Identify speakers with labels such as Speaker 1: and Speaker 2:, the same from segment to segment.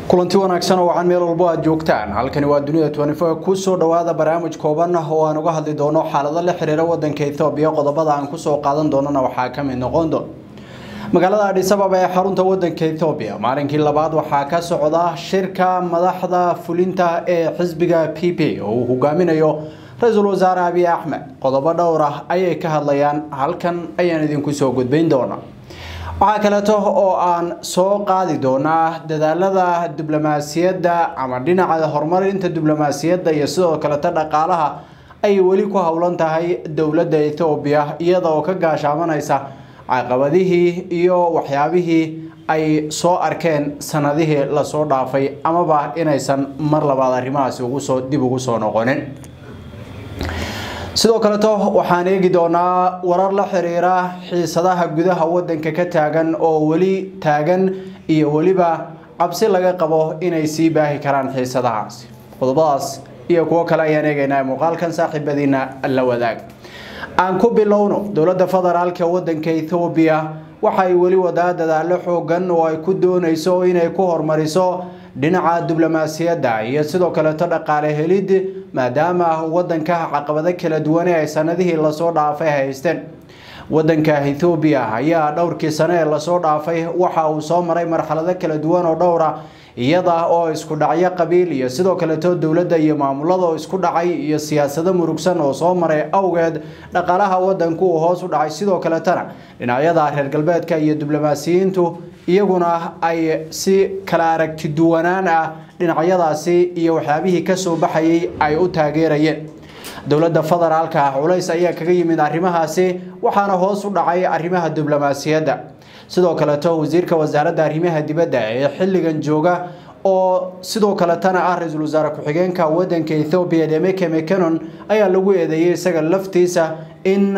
Speaker 1: kulanti wanaagsan oo wacan meel walbo aad joogtaan halkani waa dunida tnifo kusoo dhawaada barnaamij kooban oo aan uga hadli doono xaalado la xiriira wadanka ethoobiya qodobada aan kusoo qaadan doonana waxaa ka mid noqon doon magaalada adhis ababa ee xarunta wadanka ethoobiya maalinkii labaad waxaa ka socda shirka madaxda fulinta ee xisbiga p p oo uu hogaaminayo ra-iisul wasaare abiy axmed qodobo dhowr ah ayay ka hadlayaan halkan ayaan idinku soo gudbayn doona waxaa kaleeto oo aan soo qaadi doonaa dadaalada diblomaasiyadda ama dhinaca horumarinta diblomaasiyadda iyo sidoo kaleto dhaqaalaha ay weli ku howlan tahay dowladda ethoobiya iyada oo ka gaashaamanaysa caqabadihii iyo waxyaabihii ay soo arkeen sanadihii lasoo dhaafay amaba inaysan mar labaad arrimahaasi ugusoo dib ugu soo noqonin sidoo kaleto waxaan eegi doonaa warar la xiriira xiisadaha gudaha wadanka ka taagan oo weli taagan iyo weliba cabsi laga qabo inay sii baahi karaan xiisadahaasi qodobadaas iyo kuwo kale ayaan eegaynaa muuqaalkan saaxiibadiina la wadaag aan ku bilowno dowladda federaalka wadanka ethoobiya waxay weli wadaa dadaalo xoogan oo ay ku doonayso inay ku horumariso dhinaca diblomaasiyadda iyo sidoo kaleeto dhaqaale helid maadaama wadanka caqabado kala duwane ay sanadihii lasoo dhaafay haysteen wadanka ethoobiya ayaa dhowrkii sane ee lasoo dhaafay waxa uu soo maray marxalado kala duwan oo dhowra iyada oo isku dhacyo qabiil iyo sidoo kaleeto dowladda iyo maamulada oo isku dhacay iyo siyaasado murugsan oo soo maray awgeed dhaqaalaha wadanku uu hoos u dhacay sidoo kaletana dhinacyada reer galbeedka iyo diblomaasiyiintu iyaguna ay si kala aragti duwanaan ah dhinacyadaasi iyo waxyaabihii kasoo baxayay ay u taageerayeen dowladda federaalka culays ayaa kaga yimid arrimahaasi waxaana hoos u dhacay arrimaha diblomaasiyadda sidoo kaleto wasiirka wasaaradda arrimaha dibadda ee xilligan jooga oo sidoo kaletana ah ra-iisul wasaare ku-xigeenka wadanka ethoobiya demeke mecanon ayaa lagu eedeeyay isaga laftiisa in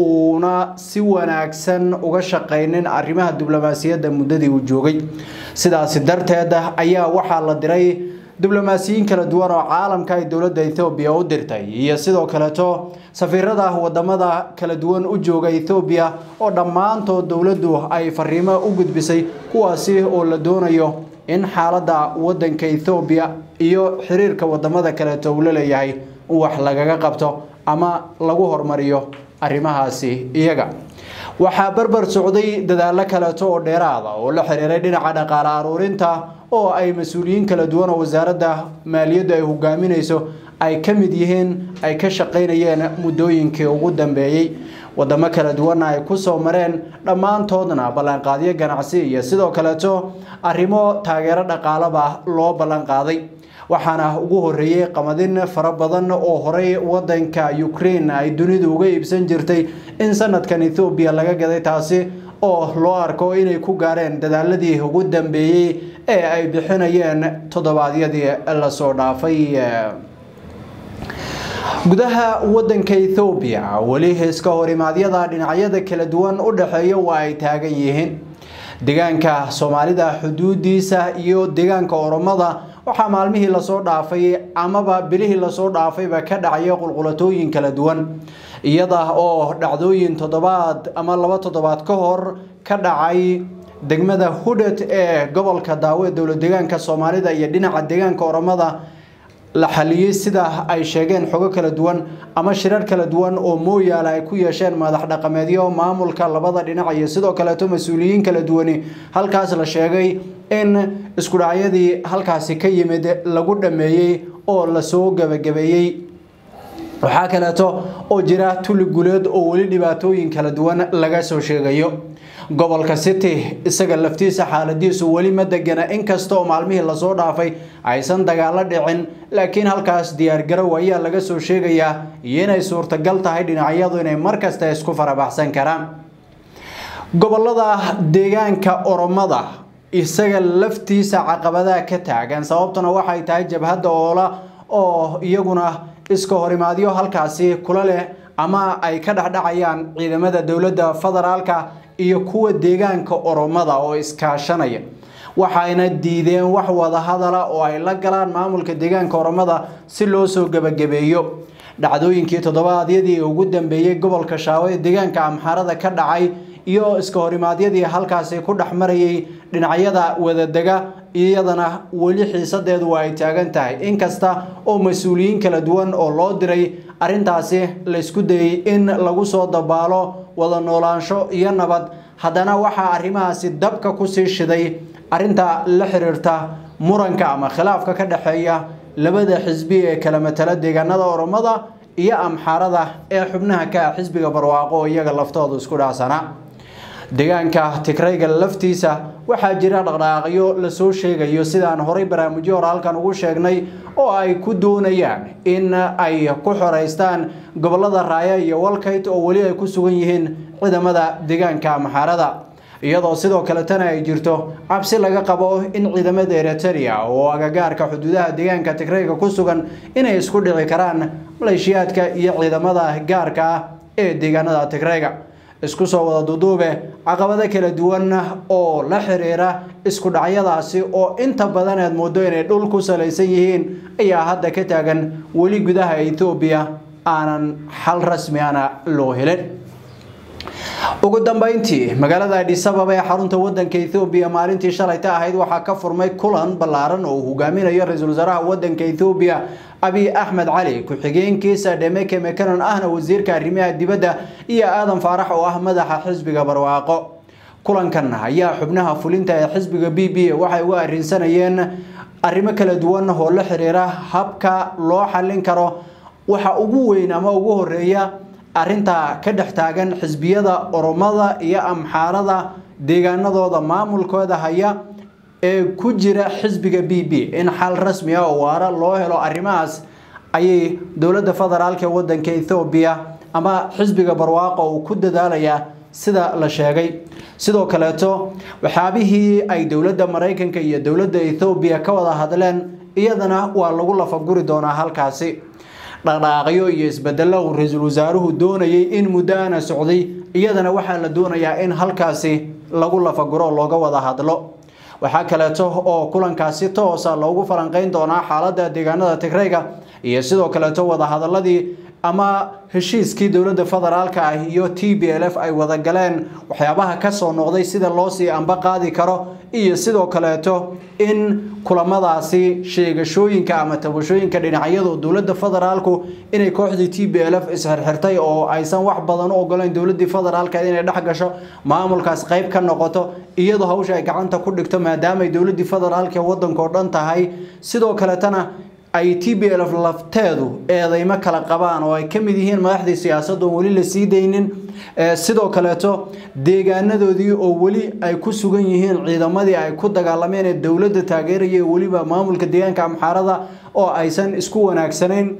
Speaker 1: uuna si wanaagsan uga shaqaynin arrimaha diblomaasiyadda muddadii uu joogay sidaasi darteed ayaa waxaa la diray diblomaasiyiin kala duwan oo caalamka ay dowladda ethoobiya u dirtay iyo sidoo kaleto safiirada wadamada kala duwan u jooga ethoobiya oo dhammaantood dowladdu ay fariimo u gudbisay kuwaasi oo la doonayo in xaaladda wadanka ethoobiya iyo xiriirka wadamada kaleeto uu la leeyahay wax lagaga qabto ama lagu horumariyo arrimahaasi iyaga waxaa barbar socday dadaalo kaleeto oo dheeraada oo la xiriiray dhinaca dhaqaale aruurinta oo ay mas-uuliyiin kala duwan oo wasaaradda maaliyaddu ay hogaaminayso ay ka mid yihiin ay ka shaqaynayeen muddooyinkii ugu dambeeyey wadamo kala duwanna ay kusoo mareen dhammaantoodna ballanqaadyo ganacsi iyo sidoo kaleeto arrimo taageero dhaqaalaba loo ballanqaaday waxaana ugu horeeyey qamadin fara badan oo horey wadanka ukraine ay dunidu uga iibsan jirtay in sanadkan ethoobiya laga gaday taasi oo loo arko inay ku gaareen dadaaladii ugu dambeeyey ee ay bixinayeen toddobaadyadii lasoo dhaafay gudaha wadanka ethoobiya weli iska horimaadyada dhinacyada kala duwan u dhexeeya waa ay taagan yihiin deegaanka soomaalida xuduudiisa iyo deegaanka oromada waxaa maalmihii lasoo dhaafay amaba bilihii lasoo dhaafayba ka dhacaya qulqulatooyin kala duwan iyada oo dhacdooyin toddobaad ama laba toddobaad ka hor ka dhacay degmada hudhet ee gobolka daawe dowlad deegaanka soomaalida iyo dhinaca deegaanka oromada la xaliyey sida ay sheegeen xogo kala duwan ama shirar kala duwan oo mooyaale ay ku yeesheen madax dhaqameedyo maamulka labada dhinac iyo sidoo kaleeto mas-uuliyiin kala duwani halkaas la sheegay in isku dhacyadii halkaasi ka yimid lagu dhameeyey oo lasoo gebagabeeyey waxaa kaleeto oo jira tuli guleed oo weli dhibaatooyin kala duwan laga soo sheegayo gobolka city isaga laftiisa xaaladiisu weli ma degana inkasta oo maalmihii lasoo dhaafay aysan dagaalo dhicin laakiin halkaas diyaargarow ayaa laga soo sheegayaa iyo inay suurtagal tahay dhinacyadu inay markasta isku farabaxsan karaan gobolada deegaanka oromada isaga laftiisa caqabadaha ka taagan sababtuna waxay tahay jabhadda oola oo iyaguna iska horimaadyo halkaasi kula leh ama ay ka dhexdhacayaan ciidamada dowladda federaalka iyo kuwa deegaanka oromada oo iskaashanaya waxayna diideen wax wadahadala oo ay la galaan maamulka deegaanka oromada si loo soo gebagabeeyo dhacdooyinkii toddobaadyadii ugu dambeeyey gobolka shaawe deegaanka amxaarada ka dhacay iyo iska horimaadyadii halkaasi ku dhex marayay dhinacyada wadadega iyadana weli xiisadeedu waa ay taagan tahay inkasta oo mas-uuliyiin kala duwan oo loo diray arrintaasi laysku dayey in lagu soo dabaalo wada noolaansho iyo nabad haddana waxaa arrimahaasi dabka kusii shiday arrinta la xiriirta muranka ama khilaafka ka dhexeeya labada xisbi ee kala matala deegaanada oromada iyo amxaarada ee xubnaha ka ah xisbiga barwaaqo oo iyaga laftoodu isku dhacsana deegaanka tigrayga laftiisa waxaa jira dhaqdhaqaaqyo lasoo sheegayo sidaan horay barnaamijyo hore halkan ugu sheegnay oo ay ku doonayaan in ay ku xoreystaan gobolada raaya iyo walkayt oo weli ay ku sugan yihiin ciidamada deegaanka amxaarada iyadoo sidoo kaletana ay jirto cabsi laga qabo in ciidamada eritrea oo agagaarka xuduudaha deegaanka tigrayga ku sugan inay isku dhici karaan maleeshiyaadka iyo ciidamada gaarka ah ee deegaanada tigrayga isku soo wada duduube caqabado kala duwan oo la xiriira isku dhacyadaasi oo inta badan aad moodo inay dhul ku salaysan yihiin ayaa hadda ka taagan weli gudaha etoobiya aanan xal rasmi ana loo helin ugu dambeyntii magaalada adis ababa ee xarunta wadanka ethoobiya maalintii shalayta ahayd waxaa ka furmay kulan ballaaran oo uu hogaaminayo ra-iisul wasaaraha wadanka ethoobiya abiy axmed cali ku-xigeenkiisa dhemeke mekanon ahna wasiirka arrimaha dibadda iyo aadan faarax oo ah madaxa xisbiga barwaaqo kulankan ayaa xubnaha fulinta ee xisbiga b b waxay uga arrinsanayeen arrimo kala duwan oo la xiriira habka loo xallin karo waxa ugu weyn ama ugu horeeya arrinta ka dhex taagan xisbiyada oromada iyo amxaarada deegaanadooda maamulkooda haya ee ku jira xisbiga b b in xal rasmi ah oo waara loo helo arrimahaas ayay dowladda federaalk ee wadanka ethoobiya ama xisbiga barwaaqo uu ku dadaalayaa sida la sheegay sidoo kaleeto waxyaabihii ay dowladda maraykanka iyo dowladda ethoobiya ka wada hadleen iyadana waa lagu lafaguri doonaa halkaasi dhaqdhaaqyo iyo isbedelo uu ra-iisul wasaaruhu doonayay in muddo ana socday iyadana waxaa la doonayaa in halkaasi lagu lafaguro looga wada hadlo waxaa kaleeto oo kulankaasi toosa loogu falanqeyn doonaa xaalada deegaanada tigrayga iyo sidoo kaleeto wadahadaladii ama heshiiskii dowladda federaalka ah iyo t b l f ay wada galeen waxyaabaha kasoo noqday sida loo sii amba qaadi karo iyo sidoo kaleeto in kulamadaasi sheegashooyinka ama tabashooyinka dhinacyadu dowladda federaalku inay kooxdii t b l f isxirxirtay oo aysan wax badan u ogoleyn dowladii federaalka inay dhex gasho maamulkaas qayb ka noqoto iyadoo hawsha ay gacanta ku dhigto maadaama ay dowladii federaalka wadanka oo dhan tahay sidoo kaletana ay t b l f lafteedu eedeymo kala qabaan oo ay ka mid yihiin madaxdii siyaasadda oon weli la sii daynin sidoo kaleeto deegaanadoodii oo weli ay ku sugan yihiin ciidamadii ay ku dagaalameen ee dowladda taageeraya weliba maamulka deegaanka amxaarada oo aysan isku wanaagsanayn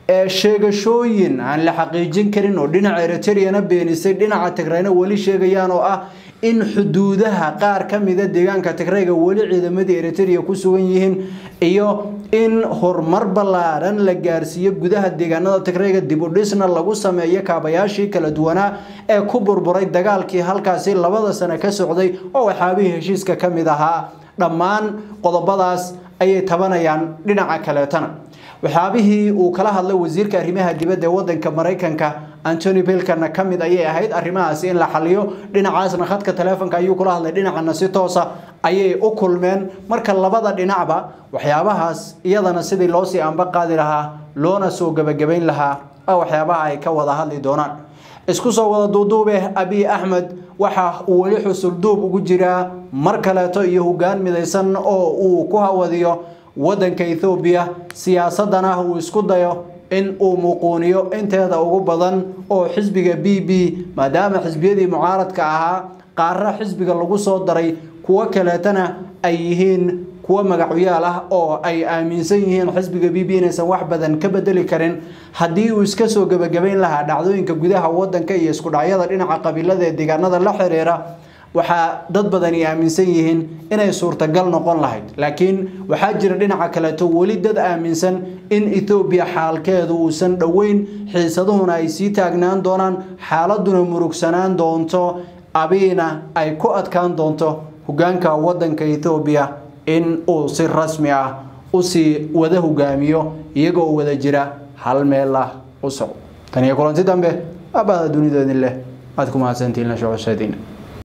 Speaker 1: sheegashooyin aan la xaqiijin karin oo dhinaca eritreyana beenisay dhinaca tigrayna weli sheegayaan oo ah in xuduudaha qaar ka mida deegaanka tigrayga weli ciidamadii eritrea ku sugan yihiin iyo in horumar ballaaran la gaarsiiyo gudaha deegaanada tigrayga dib u dhisna lagu sameeyo kaabayaashii kala duwanaa ee ku burburay dagaalkii halkaasi labada sano ka socday oo waxyaabihii heshiiska ka mid ahaa dhammaan qodobadaas ayay tabanayaan dhinaca kaleetana waxyaabihii uu kala hadlay wasiirka arrimaha dibadda ee wadanka maraykanka antony bilkana ka mid ayay ahayd arrimahaasi in la xaliyo dhinacaasna khadka taleefonka ayuu kula hadlay dhinacana si toosa ayay u kulmeen marka labada dhinacba waxyaabahaas iyadana sidii loosii amba qaadi lahaa loona soo gebagabayn lahaa waxyaabaha ay ka wada hadli doonaan isku soo wada duuduube abiy axmed waxa uu weli xusulduub ugu jiraa mar kaleeto iyo hogaan midaysan oo uu ku hawadiyo wadanka ethoobiya siyaasadana uu isku dayo in uu muquuniyo inteeda ugu badan oo xisbiga b b maadaama xisbiyadii mucaaradka ahaa qaarra xisbiga lagu soo daray kuwo kaleetana ay yihiin kuwo magacyaal ah oo ay aaminsan yihiin xisbiga b b inaysan wax badan ka bedeli karin haddii uu iska soo gebagabayn lahaa dhacdooyinka gudaha wadanka iyo isku dhacyada dhinaca qabiilada ee deegaanada la xiriira waxaa dad badani aaminsan yihiin inay suurtagal noqon lahayd laakiin waxaa jira dhinaca kaleeto weli dad aaminsan in ethoobiya xaalkeedu uusan dhoweyn xiisaduhuna ay sii taagnaan doonaan xaaladuna murugsanaan doonto abiina ay ku adkaan doonto hogaanka wadanka ethoobiya in uu si rasmi ah usii wada hogaamiyo iyagoo wada jira hal meel ah u soco taniyo kulanti dambe aabada dunidoodin leh aad ku mahadsantihiin la socosadiina